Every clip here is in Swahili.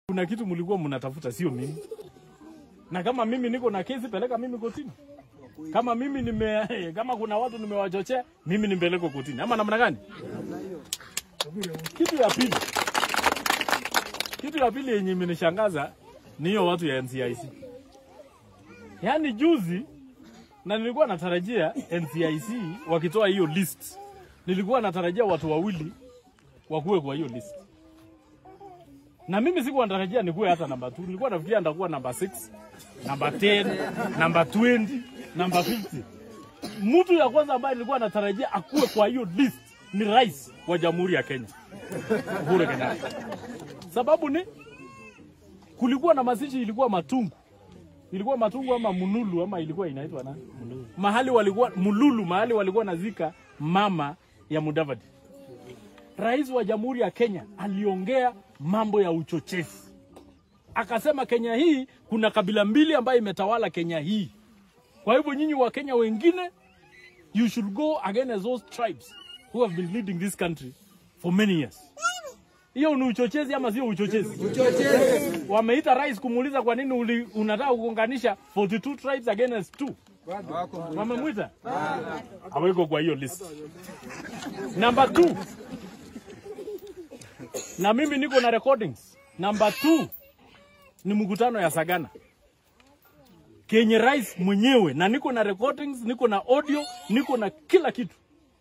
Kuna kitu mlikuwa mnatafuta, sio mimi. Na kama mimi niko na kesi, peleka mimi kotini. Kama mimi nime, kama kuna watu nimewachochea, mimi nimpeleke kotini, ama namna gani? Kitu ya pili, kitu ya pili yenye imenishangaza ni hiyo watu ya NCIC. Yaani juzi, na nilikuwa natarajia NCIC wakitoa hiyo list, nilikuwa natarajia watu wawili wakuwe kwa hiyo list na mimi sikuwa natarajia nikuwe hata namba 2 nilikuwa nafikiria nitakuwa namba 6 namba 10 namba 20 namba 50 mtu ya kwanza ambaye nilikuwa natarajia akuwe kwa hiyo list ni rais wa jamhuri ya Kenya Uhuru Kenyatta sababu ni kulikuwa na mazishi ilikuwa matungu ilikuwa matungu ama munulu ama ilikuwa inaitwa na mahali walikuwa mululu mahali walikuwa nazika mama ya Mudavadi rais wa jamhuri ya Kenya aliongea mambo ya uchochezi, akasema Kenya hii kuna kabila mbili ambayo imetawala Kenya hii. Kwa hivyo nyinyi wa Kenya wengine, you should go against those tribes who have been leading this country for many years. Hiyo ni uchochezi ama sio uchochezi? Uchochezi. Wameita rais kumuuliza kwa nini uli, unataka kuunganisha 42 tribes against two. Wamemwita aweko kwa hiyo list. Number two, na mimi niko na recordings. Number two ni mkutano ya Sagana kenye rais mwenyewe, na niko na recordings, niko na audio, niko na kila kitu.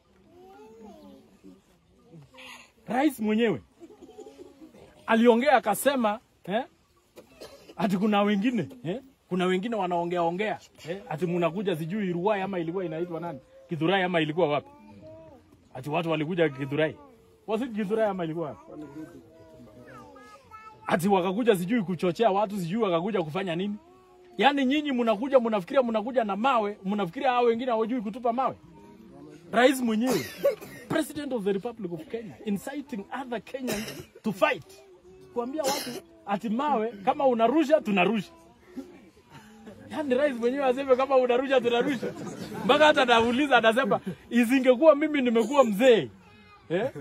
Rais mwenyewe aliongea akasema eh, ati kuna wengine eh, kuna wengine wanaongea ongea eh, ati mnakuja sijui Ruai ama ilikuwa inaitwa nani Kidhurai ama ilikuwa wapi, ati watu walikuja Kidhurai, was it Kidhurai ama ilikuwa wapi? Ati wakakuja sijui kuchochea watu sijui wakakuja kufanya nini? Yaani nyinyi mnakuja mnafikiria mnakuja na mawe, mnafikiria hao wengine hawajui kutupa mawe. Rais mwenyewe President of the Republic of Kenya inciting other Kenyans to fight, kuambia watu ati mawe kama unarusha tunarusha. Yaani rais mwenyewe aseme kama unarusha tunarusha, mpaka hata nauliza, anasema isingekuwa mimi nimekuwa mzee eh?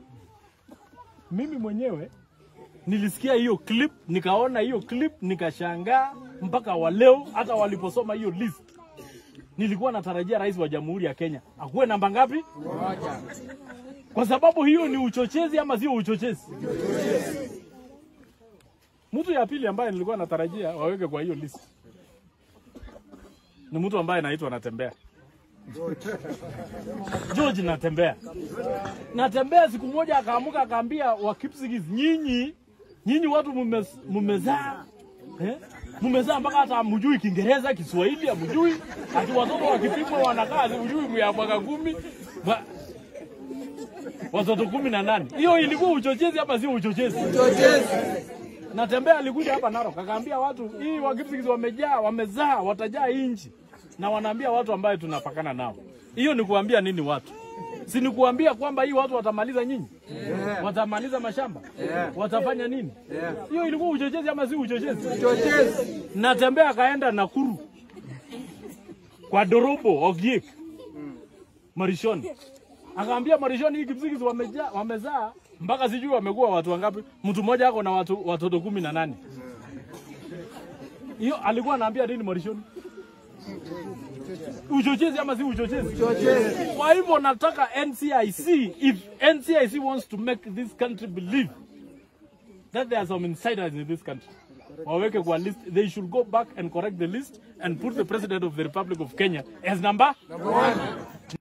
Mimi mwenyewe nilisikia hiyo clip, nikaona hiyo clip, nikashangaa mpaka wa leo, hata waliposoma hiyo list nilikuwa natarajia rais wa jamhuri ya Kenya akuwe namba ngapi? Moja. Kwa sababu hiyo ni uchochezi ama sio uchochezi? Mtu ya pili ambaye nilikuwa natarajia waweke kwa hiyo list ni mtu ambaye anaitwa Natembea. George Natembea. Natembea siku moja akaamuka akaambia wa Kipsigis, nyinyi nyinyi watu mume- mumezaa eh? Mumezaa mpaka hata hamjui Kiingereza, Kiswahili hamjui, ati watoto wakipimwa wanakaa hujui ya mwaka kumi Ba- watoto kumi na nane. Hiyo ilikuwa uchochezi ama sio uchochezi? Uchochezi. Natembea alikuja hapa Narok akaambia watu hii Wakipsigis wamejaa, wamezaa, watajaa hii nchi, na wanaambia watu ambaye tunapakana nao. Hiyo ni kuambia nini watu? Si ni kuambia kwamba hii watu watamaliza nyinyi, watamaliza mashamba, watafanya nini? Hiyo ilikuwa uchochezi ama si uchochezi? Uchochezi. Natembea akaenda Nakuru kwa Dorobo Ogiek Marishoni, akaambia Marishoni, hii Kipsigis wamejaa, wamezaa mpaka sijui wamekuwa watu wangapi. Mtu mmoja ako na watu, watoto kumi na nane. Hiyo alikuwa anaambia nini Marishoni? Uchochezi ama si uchochezi? Uchochezi. Kwa hivyo nataka NCIC, if NCIC wants to make this country believe that there are some insiders in this country, waweke kwa list, they should go back and correct the list and put the president of the Republic of Kenya as number Number one.